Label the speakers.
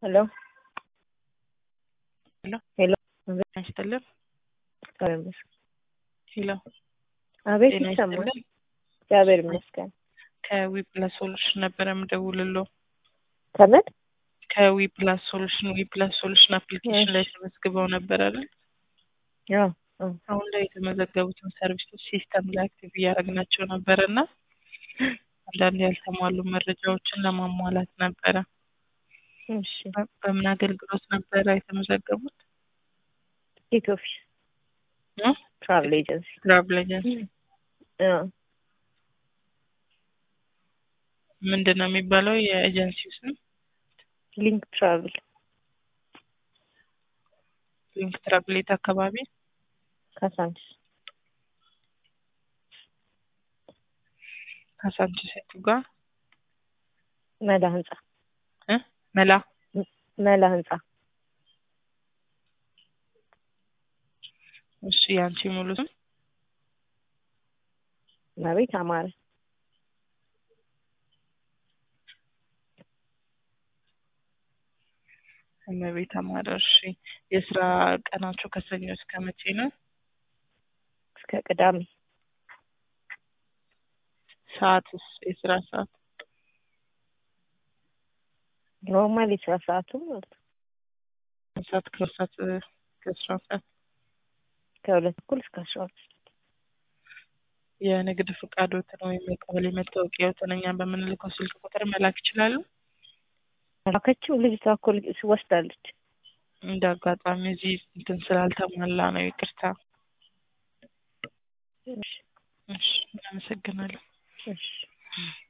Speaker 1: ሄሎ
Speaker 2: ሄሎ
Speaker 1: ሄሎ
Speaker 2: አይስጥልም።
Speaker 1: እግዚአብሔር ይመስገን።
Speaker 2: ሄሎ
Speaker 1: አቤት
Speaker 2: ጤና
Speaker 1: ይሰማል።
Speaker 2: ይስጥልም።
Speaker 1: እግዚአብሔር ይመስገን።
Speaker 2: ከዊ ፕላስ ሶሉሽን ነበረ የምደውልሎ
Speaker 1: ከምን
Speaker 2: ከዊ ፕላስ ሶሉሽን ዊ ፕላስ ሶሉሽን አፕሊኬሽን ላይ
Speaker 1: እሺ።
Speaker 2: ተመዝግበው ነበር አይደል?
Speaker 1: ያው አዎ።
Speaker 2: አሁን ላይ የተመዘገቡትን ሰርቪሶች ሲስተም ላይ አክቲቭ እያደረግናቸው ነበረ እና አንዳንድ ያልተሟሉ መረጃዎችን ለማሟላት ነበረ።
Speaker 1: እሺ
Speaker 2: በ- በምን አገልግሎት ነበረ የተመዘገቡት?
Speaker 1: ቲኬት ኦፊስ
Speaker 2: እ?
Speaker 1: ትራቭል ኤጀንሲ
Speaker 2: ትራቭል ኤጀንሲ
Speaker 1: አዎ።
Speaker 2: ምንድን ነው የሚባለው የኤጀንሲው ስም?
Speaker 1: ሊንክ ትራቭል
Speaker 2: ሊንክ ትራቭል የት አካባቢ?
Speaker 1: ካሳንችስ
Speaker 2: ካሳንቺስ የቱ ጋር?
Speaker 1: መላ ህንጻ
Speaker 2: እ? መላ
Speaker 1: መላ ህንጻ
Speaker 2: እሺ የአንቺ ሙሉ ስም?
Speaker 1: መቤት አማረ
Speaker 2: እመቤት አማረ። እሺ የስራ ቀናቸው ከሰኞ እስከ መቼ ነው?
Speaker 1: እስከ ቅዳሜ
Speaker 2: ሰዓትስ? የስራ ሰዓት
Speaker 1: ኖርማል የስራ ሰዓቱ ማለት ነው።
Speaker 2: ሰዓት ከሁለት ሰዓት ከአስራ አንድ ሰዓት
Speaker 1: ከሁለት እኩል እስከ አስራ ሁለት
Speaker 2: የንግድ ፈቃዶትን ወይም የቀበሌ መታወቂያዎትን እኛ በምንልከው ስልክ ቁጥር መላክ ይችላሉ።
Speaker 1: ላከችው ልጅቷ እኮ ልጅ ወስዳለች።
Speaker 2: እንደ አጋጣሚ እዚህ እንትን ስላልተሟላ ነው። ይቅርታ።
Speaker 1: እሺ
Speaker 2: እሺ እናመሰግናለን።
Speaker 1: እሺ